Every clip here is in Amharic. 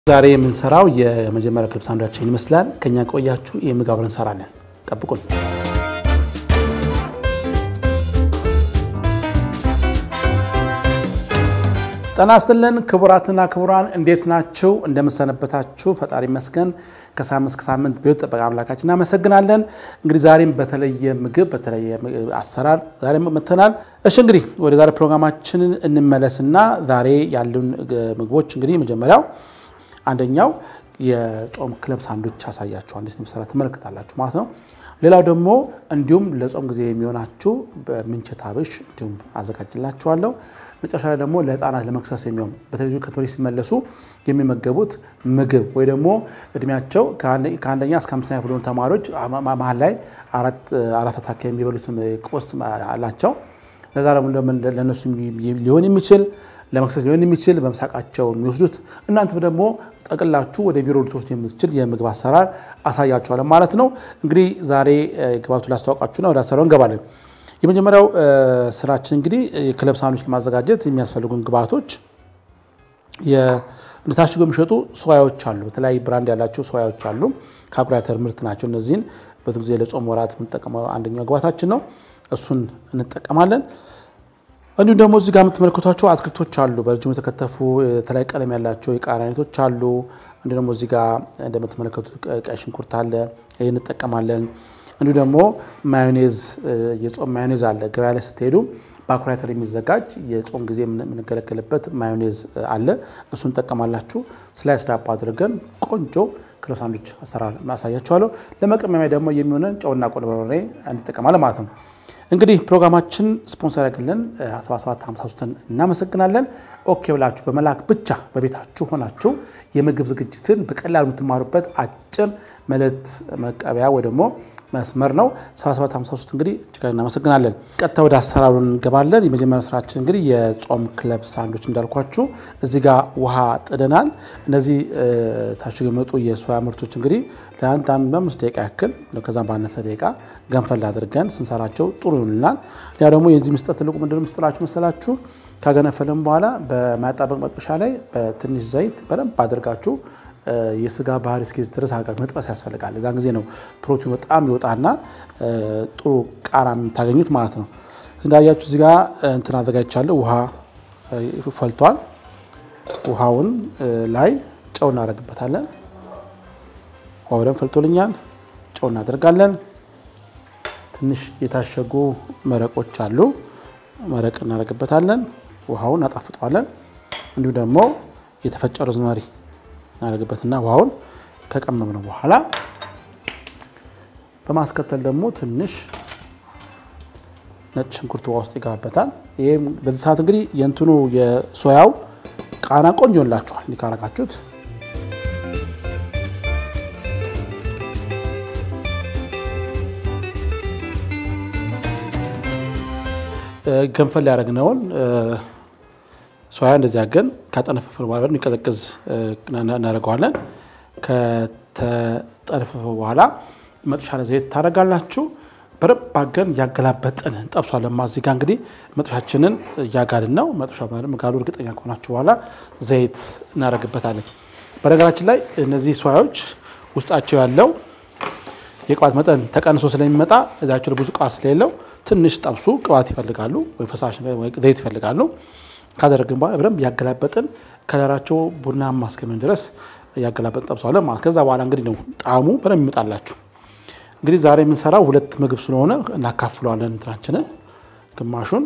ዛሬ የምንሰራው የመጀመሪያ ክልብ ሳንዱችን ይመስላል። ከኛ ቆያችሁ የምግብ አብረን እንሰራለን። ጠብቁን። ጤና ይስጥልን ክቡራትና ክቡራን፣ እንዴት ናችሁ? እንደምሰነበታችሁ? ፈጣሪ ይመስገን። ከሳምንት እስከ ሳምንት ቤት ጠበቃ አምላካችን እናመሰግናለን። እንግዲህ ዛሬም በተለየ ምግብ በተለየ አሰራር ዛሬም መጥተናል። እሺ እንግዲህ ወደ ዛሬ ፕሮግራማችንን እንመለስና ዛሬ ያሉን ምግቦች እንግዲህ መጀመሪያው አንደኛው የጾም ክለብ ሳንዶች ያሳያችሁ እንዴት የሚሰራ ትመለከታላችሁ ማለት ነው። ሌላው ደግሞ እንዲሁም ለጾም ጊዜ የሚሆናችሁ በምንቸት አብሽ እንዲሁም አዘጋጅላችኋለሁ። መጨረሻ ላይ ደግሞ ለሕፃናት ለመክሰስ የሚሆን በተለይ ከትምህርት ሲመለሱ የሚመገቡት ምግብ ወይ ደግሞ እድሜያቸው ከአንደኛ እስከ አምስተኛ ክፍል የሆኑ ተማሪዎች መሀል ላይ አራት አታካ የሚበሉት ቁርስ አላቸው። ለዛ ደግሞ ለእነሱ ሊሆን የሚችል ለመክሰስ ሊሆን የሚችል በምሳቃቸው የሚወስዱት እናንተም ደግሞ ጠቅላችሁ ወደ ቢሮ ልትወስዱ የምትችል የምግብ አሰራር አሳያችኋለን ማለት ነው። እንግዲህ ዛሬ ግባቱ ላስተዋውቃችሁና ወደ አሰራሩ እንገባለን። የመጀመሪያው ስራችን እንግዲህ የክለብ ሳህኖች ለማዘጋጀት የሚያስፈልጉን ግብአቶች እንደታሽገው የሚሸጡ ሶያዎች አሉ። በተለያዩ ብራንድ ያላቸው ሶያዎች አሉ። ከአኩሪ አተር ምርት ናቸው። እነዚህን ብዙ ጊዜ ለጾም ወራት የምንጠቀመው አንደኛው ግብአታችን ነው። እሱን እንጠቀማለን። እንዲሁም ደግሞ እዚህ ጋር የምትመለከቷቸው አትክልቶች አሉ። በረጅሙ የተከተፉ የተለያዩ ቀለም ያላቸው የቃሪያ አይነቶች አሉ። እንዲሁ ደግሞ እዚህ ጋር እንደምትመለከቱት ቀይ ሽንኩርት አለ። ይህ እንጠቀማለን። እንዲሁ ደግሞ ማዮኔዝ የጾም ማዮኔዝ አለ። ገበያ ላይ ስትሄዱ በአኩሪ አተር የሚዘጋጅ የጾም ጊዜ የምንገለገልበት ማዮኔዝ አለ። እሱን እንጠቀማላችሁ። ስላይስ ዳቦ አድርገን ቆንጆ ክለብ ሳንዶች አሰራር ማሳያችኋለሁ። ለመቀመሚያ ደግሞ የሚሆነን ጨውና ቆንጆ በርበሬ እንጠቀማለን ማለት ነው። እንግዲህ ፕሮግራማችን ስፖንሰር ያገለን 7753ን እናመሰግናለን። ኦኬ ብላችሁ በመላክ ብቻ በቤታችሁ ሆናችሁ የምግብ ዝግጅትን በቀላሉ የምትማሩበት አጭር መልእክት መቀበያ ወይ ደግሞ መስመር ነው። 7753 እንግዲህ እጅግ እናመሰግናለን። ቀጥታ ወደ አሰራሩ እንገባለን። የመጀመሪያ ስራችን እንግዲህ የጾም ክለብ ሳንዶች እንዳልኳችሁ እዚህ ጋር ውሃ ጥደናል። እነዚህ ታሽገው የመጡ የሶያ ምርቶች እንግዲህ ለአንድ አምስት ደቂቃ ያክል ከዛም ባነሰ ደቂቃ ገንፈል አድርገን ስንሰራቸው ጥሩ ይሆንልናል። ያ ደግሞ የዚህ ምስጠት ትልቁ ምንድነው ምስጥላችሁ መሰላችሁ? ካገነፈለም በኋላ በማያጣበቅ መጥበሻ ላይ በትንሽ ዘይት በደንብ አድርጋችሁ የስጋ ባህሪ እስኪ ድረስ መጥበስ ያስፈልጋል። እዛን ጊዜ ነው ፕሮቲኑ በጣም ይወጣና ጥሩ ቃራ የምታገኙት ማለት ነው። እንዳያችሁ እዚህ ጋር እንትን አዘጋጅቻለሁ። ውሃ ፈልቷል። ውሃውን ላይ ጨው እናደርግበታለን። ውሃ በደንብ ፈልቶልኛል። ጨው እናደርጋለን። ትንሽ የታሸጉ መረቆች አሉ። መረቅ እናደርግበታለን። ውሃውን እናጣፍጠዋለን። እንዲሁ ደግሞ የተፈጨ ሮዝመሪ እናደርግበትና ውሃውን ከቀመምነው በኋላ በማስከተል ደግሞ ትንሽ ነጭ ሽንኩርት ውሃ ውስጥ ይገባበታል። ይህም በዚህ ሰዓት እንግዲህ የእንትኑ የሶያው ቃና ቆንጆ ይሆንላችኋል እንዲህ ካረጋችሁት። ገንፈል ያደረግነውን ሶያ እንደዚህ አገን ካጠነፈፈ በኋላ የሚቀዘቅዝ እናደርገዋለን። ከተጠነፈፈ በኋላ መጥሻ ላይ ዘይት ታደርጋላችሁ። በደንብ አገን እያገላበጥን እንጠብሷለን። እዚህ ጋ እንግዲህ መጥሻችንን እያጋልን ነው። መጥሻ መጋሉ እርግጠኛ ከሆናችሁ በኋላ ዘይት እናደርግበታለን። በነገራችን ላይ እነዚህ ሶያዎች ውስጣቸው ያለው የቅባት መጠን ተቀንሶ ስለሚመጣ እዛቸው ብዙ ቅባት ስለሌለው ትንሽ ጠብሱ ቅባት ይፈልጋሉ ወይ ፈሳሽ ዘይት ይፈልጋሉ። ካደረግን በኋላ በደንብ ያገላበጥን ከለራቸው ቡናማ እስከሚሆን ድረስ ያገላበጥን ጠብሰዋለን ማለት። ከዛ በኋላ እንግዲህ ነው ጣዕሙ በደንብ ይመጣላችሁ። እንግዲህ ዛሬ የምንሰራው ሁለት ምግብ ስለሆነ እናካፍለዋለን እንትናችንን ግማሹን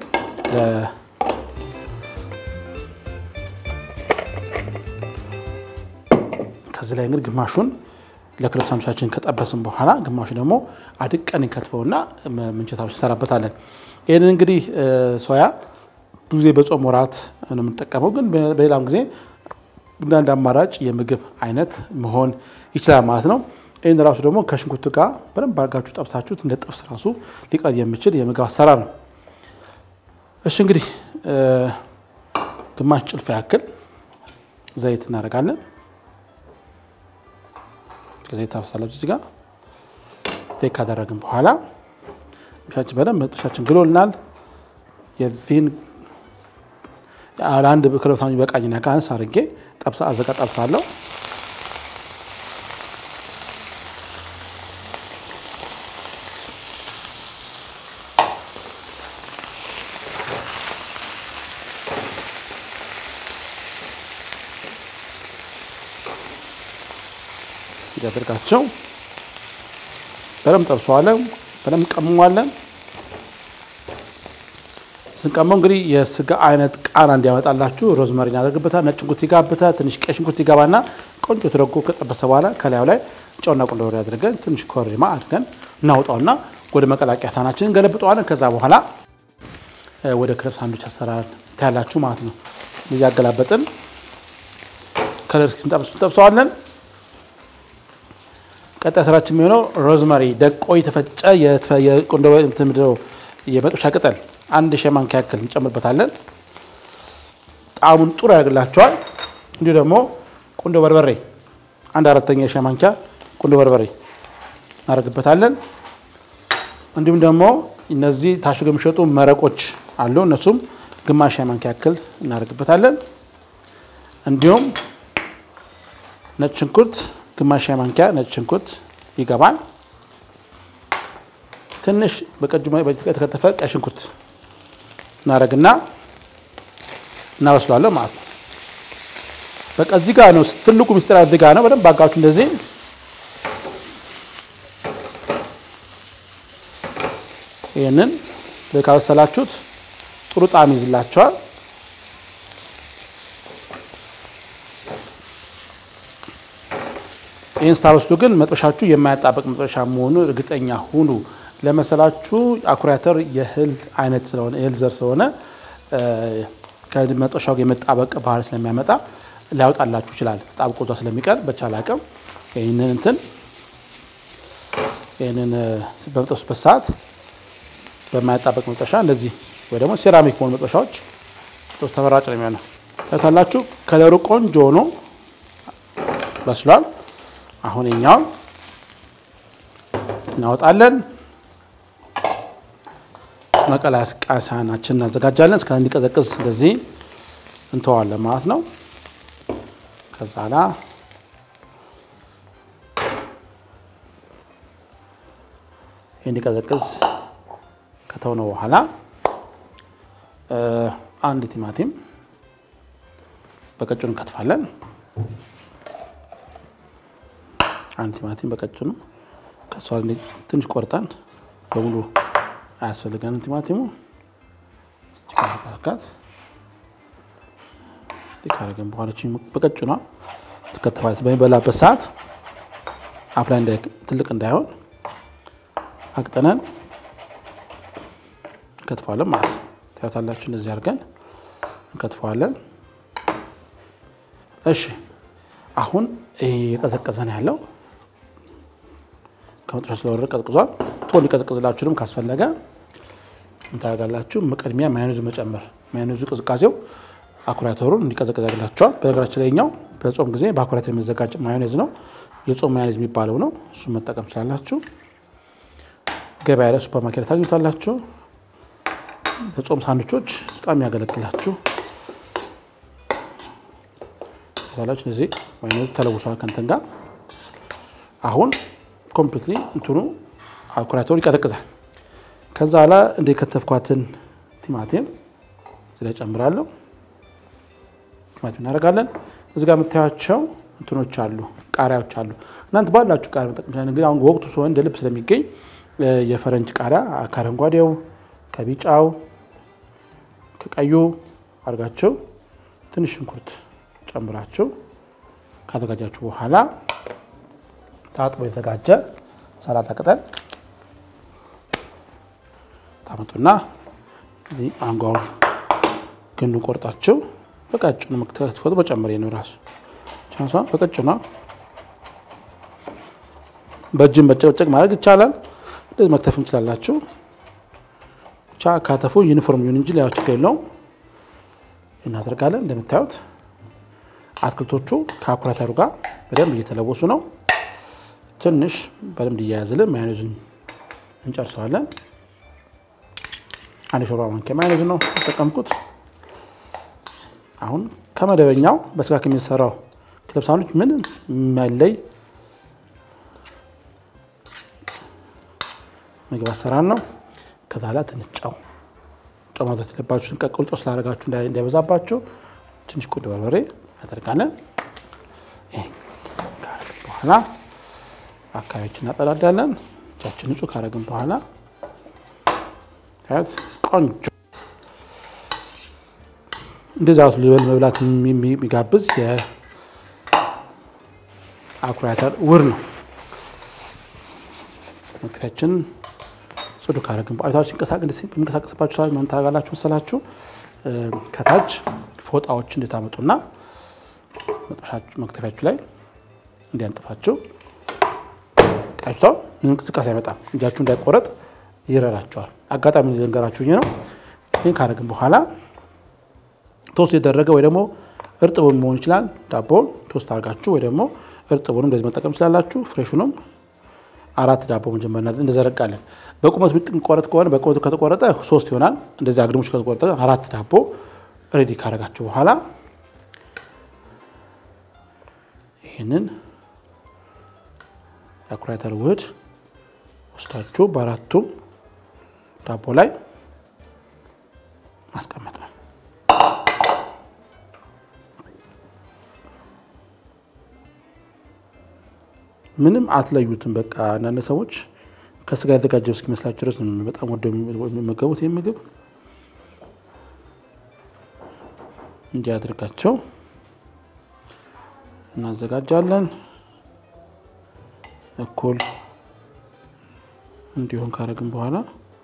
ከዚህ ላይ እንግዲህ ግማሹን ለክለብ ሳንዶቻችን ከጠበስን በኋላ ግማሹ ደግሞ አድቀን እንከትፈውና ምንቸት አብሽ እንሰራበታለን። ይህንን እንግዲህ ሶያ ብዙ ጊዜ በጾም ወራት ነው የምንጠቀመው፣ ግን በሌላም ጊዜ እንዳንድ አማራጭ የምግብ አይነት መሆን ይችላል ማለት ነው። ይህን ራሱ ደግሞ ከሽንኩርት ጋር በደንብ አድርጋችሁ ጠብሳችሁት እንደ ጥብስ ራሱ ሊቀር የሚችል የምግብ አሰራር ነው። እሺ እንግዲህ ግማሽ ጭልፋ ያክል ዘይት እናደርጋለን። ዘይት ታፈሳላችሁ እዚህ ጋር ዘይት ካደረግን በኋላ ሻችን በደንብ ጥብሳችን ግሎልናል። የዚህን ለአንድ ክለብ ሳንዱች በቃኝና ከአንስ አድርጌ ጠብሳ አዘጋ ጠብሳለሁ። እንዲያደርጋቸው በደንብ ጠብሰዋለን፣ በደንብ ቀምሟለን። ስንቀመው እንግዲህ የስጋ አይነት ቃና እንዲያመጣላችሁ ሮዝመሪ እናደርግበታል። ነጭ ሽንኩርት ይጋብታል። ትንሽ ቀይ ሽንኩርት ይገባና ቆንጆ ተደርጎ ከጠበሰ በኋላ ከላዩ ላይ ጨውና ቁንዶ በርበሬ አድርገን ትንሽ ኮረሪማ አድርገን እናውጣውና ወደ መቀላቂያ ሳህናችንን ገለብጠዋለን። ከዛ በኋላ ወደ ክረብ ሳንዱች አሰራር ታያላችሁ ማለት ነው። እዚህ ያገላበጥን ከለር እስኪ እንጠብሰዋለን። ቀጣይ ስራችን የሚሆነው ሮዝመሪ ደቆ የተፈጨ የቁንዶ የመጥበሻ ቅጠል አንድ ሻይ ማንኪያ ያክል እንጨምርበታለን። ጣዕሙን ጥሩ ያደርግላቸዋል። እንዲሁ ደግሞ ቁንዶ በርበሬ አንድ አራተኛ የሻይ ማንኪያ ቁንዶ በርበሬ እናደርግበታለን። እንዲሁም ደግሞ እነዚህ ታሽገው የሚሸጡ መረቆች አሉ። እነሱም ግማሽ ሻይ ማንኪያ ያክል እናደርግበታለን። እንዲሁም ነጭ ሽንኩርት ግማሽ ሻይ ማንኪያ ነጭ ሽንኩርት ይገባል። ትንሽ በቀጁ የተከተፈ ቀይ ሽንኩርት እናደርግና እናበስሏለን ማለት ነው። በቃ እዚህ ጋር ነው ትልቁ ሚስጥር፣ እዚህ ጋር ነው። በደንብ አጋችሁ እንደዚህ ይህንን ካበሰላችሁት ጥሩ ጣዕም ይዝላቸዋል። ይህን ስታበስሉ ግን መጥበሻችሁ የማያጣበቅ መጥበሻ መሆኑ እርግጠኛ ሁኑ። ለመሰላችሁ አኩሪ አተር የእህል አይነት ስለሆነ የእህል ዘር ስለሆነ ከመጥበሻው ጋር የመጣበቅ ባህል ስለሚያመጣ ሊያወጣላችሁ ይችላል። ጣብቆ እዛ ስለሚቀር በቻለ አቅም ይህንን እንትን ይህንን በመጠብሱበት ሰዓት በማያጣበቅ መጥበሻ እንደዚህ ወይ ደግሞ ሴራሚክ በሆኑ መጥበሻዎች ተመራጭ ነው የሚሆነው። ታታላችሁ ከለሩ ቆንጆ ሆኖ በስሏል። አሁን እኛውን እናወጣለን። መቀላቀያ ሳህናችን እናዘጋጃለን። እስከ እንዲቀዘቅዝ እንደዚህ እንተዋለን ማለት ነው። ከዛ ላ እንዲቀዘቅዝ ከተውነው በኋላ አንድ ቲማቲም በቀጭኑ እንከትፋለን። አንድ ቲማቲም በቀጭኑ ከሷ ትንሽ ቆርጠን በሙሉ አያስፈልገንም። ቲማቲሙ ቃት ካረገን በኋላ በቀጭኗ ትከተፋለች። በሚበላበት ሰዓት አፍ ላይ ትልቅ እንዳይሆን አቅጥነን እንከትፈዋለን ማለት ነው። ታያታላችሁ። እንደዚህ አድርገን እንከትፈዋለን። እሺ አሁን የቀዘቀዘ ነው ያለው። ከመጥረሻ ስለወረደ ቀዝቅዟል። ቶሎ ሊቀዘቅዝላችሁንም ካስፈለገ እንታደርጋላችሁ። ቅድሚያ ማዮኔዙ መጨመር። ማዮኔዙ ቅዝቃዜው አኩሪ አተሩን እንዲቀዘቅዝ ያደርግላችኋል። በነገራችን ላይ ኛው በጾም ጊዜ በአኩሪ አተር የሚዘጋጅ ማዮኔዝ ነው። የጾም ማዮኔዝ የሚባለው ነው። እሱን መጠቀም ትችላላችሁ። ገበያ ላይ ሱፐር ማርኬት ታገኙታላችሁ። ለጾም ሳንዶቾች በጣም ያገለግላችሁ ሳላችሁ እዚህ ማዮኔዙ ተለውሷል ከእንትን ጋር አሁን ኮምፕሊትሊ እንትኑ አኩሪ አተሩ ይቀዘቅዛል። ከዛ ኋላ እንደ ከተፍኳትን ቲማቲም እዚህ ላይ ጨምራለሁ። ቲማቲም እናደርጋለን። እዚህ ጋር የምታያቸው እንትኖች አሉ፣ ቃሪያዎች አሉ። እናንተ ባላችሁ ቃሪያ መጠቀም ይችላል። እንግዲህ አሁን ወቅቱ ሲሆን እንደ ልብ ስለሚገኝ የፈረንጅ ቃሪያ ከአረንጓዴው፣ ከቢጫው፣ ከቀዩ አድርጋቸው ትንሽ ሽንኩርት ጨምራቸው ካዘጋጃችሁ በኋላ ታጥቦ የተዘጋጀ ሰላጣ ቅጠል ታመጡና አንጓውን ግንዱ ቆርጣችሁ በቀጭኑ መክተት በጨመሬ ነው ራሱ ቻንሷ በቀጭኗ በእጅን በጨቅጨቅ ማድረግ ይቻላል። እንደዚህ መክተፍ እንችላላችሁ። ብቻ ካተፉ ዩኒፎርም ይሁን እንጂ ሌላው ችግር የለውም። እናደርጋለን። እንደምታዩት አትክልቶቹ ከአኩሪ አተሩ ጋር በደንብ እየተለወሱ ነው። ትንሽ በደንብ እያያዝልን ማዮኔዙን እንጨርሰዋለን። አንድ ሾርባ ማንኪያ ማዮኔዝ ነው የተጠቀምኩት። አሁን ከመደበኛው በስጋ ከሚሰራው ክለብ ሳንዱች ምንም የሚያለይ ምግብ አሰራር ነው። ከዛ ላይ ትንሽ ጨው ጨው ማድረግ የለባችሁ። ስንቀቅሉ ጨው ስላደረጋችሁ እንዳይበዛባችሁ ትንሽ ቁንዶ በርበሬ ያደርጋለን። በኋላ አካባቢዎችን እናጠዳዳለን። እጃችን ንጹህ ካረግን በኋላ ታያት ቆንጆ እንደዚህ አይነቱ ሊበል መብላት የሚጋብዝ የአኩሪ አተር ውህድ ነው። መክተፊያችን ጽዱ ካረግን በአይታዎች የሚንቀሳቀስባችሁ ሰ ምን ታደርጋላችሁ መሰላችሁ? ከታች ፎጣዎች እንድታመጡና መክተፊያችሁ ላይ እንዲያንጥፋችሁ ቃጭቷ ምንም እንቅስቃሴ አይመጣም። እጃችሁ እንዳይቆረጥ ይረዳቸዋል። አጋጣሚ ልንገራችሁ ነው። ይህን ካረግን በኋላ ቶስት የደረገ ወይ ደግሞ እርጥቡን መሆን ይችላል። ዳቦውን ቶስት አድርጋችሁ ወይ ደግሞ እርጥቡንም እንደዚህ መጠቀም ትችላላችሁ። ፍሬሹንም አራት ዳቦ መጀመሪያ እንደዘረጋለን። በቁመቱ የሚቆረጥ ከሆነ በቁመቱ ከተቆረጠ ሶስት ይሆናል። እንደዚህ አግድሞች ከተቆረጠ አራት ዳቦ ሬዲ ካረጋችሁ በኋላ ይህንን የአኩሪ አተር ውህድ ወስዳችሁ በአራቱም ዳቦ ላይ ማስቀመጥ ነው። ምንም አትለዩትም። በቃ አንዳንድ ሰዎች ከስጋ የተዘጋጀ እስኪመስላቸው ድረስ በጣም ወደ የሚመገቡት ይህ ምግብ እንዲህ አድርጋቸው እናዘጋጃለን። እኩል እንዲሆን ካረግን በኋላ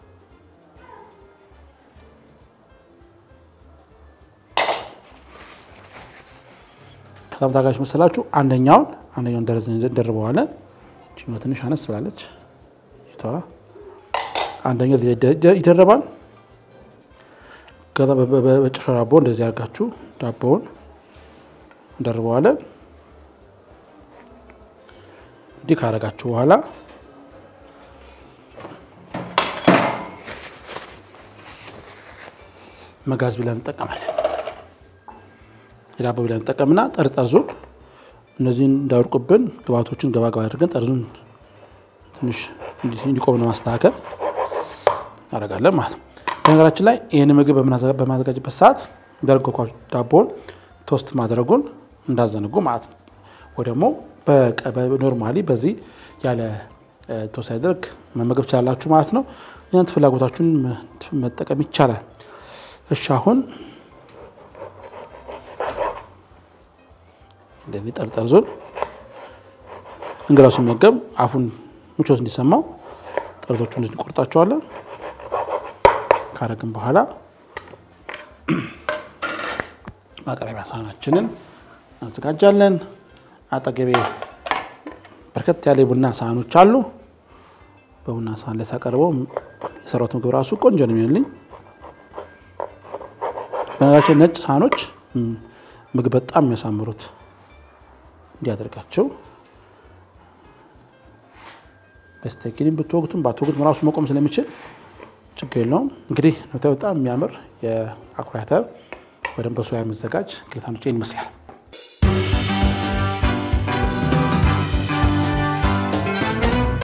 ከዛም ታጋች መሰላችሁ አንደኛውን አንደኛውን ደረጃ እንደርበዋለን። ችኛዋ ትንሽ አነስ ብላለች። አንደኛው ይደረባል። ከዛ በጭሻ ዳቦ እንደዚህ አድርጋችሁ ዳቦውን እንደርበዋለን። እንዲህ ካረጋችሁ በኋላ መጋዝ ብለን እንጠቀማለን። የዳቦ ብለን እንጠቀምና ጠርጠርዙን እነዚህን እንዳይወርቁብን ግብአቶችን ገባ ገባ አድርገን ጠርዙን ትንሽ እንዲቆም ለማስተካከል እናደርጋለን ማለት ነው። በነገራችን ላይ ይህን ምግብ በማዘጋጅበት ሰዓት እንዳልኳችሁ ዳቦውን ቶስት ማድረጉን እንዳዘነጉ ማለት ነው። ወይ ደግሞ ኖርማሊ በዚህ ያለ ቶስት ሳይደረግ መመገብ ትችላላችሁ ማለት ነው። እናንተ ፍላጎታችሁን መጠቀም ይቻላል። እሺ አሁን እንደዚህ ጠርጠርዞን እንግዳው ሲመገብ አፉን ምቾት እንዲሰማው ጠርዞቹን እንቆርጣቸዋለን። ካረግን በኋላ ማቅረቢያ ሳህናችንን እናዘጋጃለን። አጠገቤ በርከት ያለ የቡና ሳህኖች አሉ። በቡና ሳህን ላይ ሳቀርበው የሰራሁት ምግብ ራሱ ቆንጆ ነው የሚሆንልኝ። በነገራችን ነጭ ሳህኖች ምግብ በጣም የሚያሳምሩት እንዲያደርጋቸው በስተኪኒም ብትወጉትም ባትወጉትም ራሱ መቆም ስለሚችል ችግር የለውም። እንግዲህ በጣም የሚያምር የአኩሪ አተር በደንብ በሶያ የሚዘጋጅ ግልታኖች ይመስላል።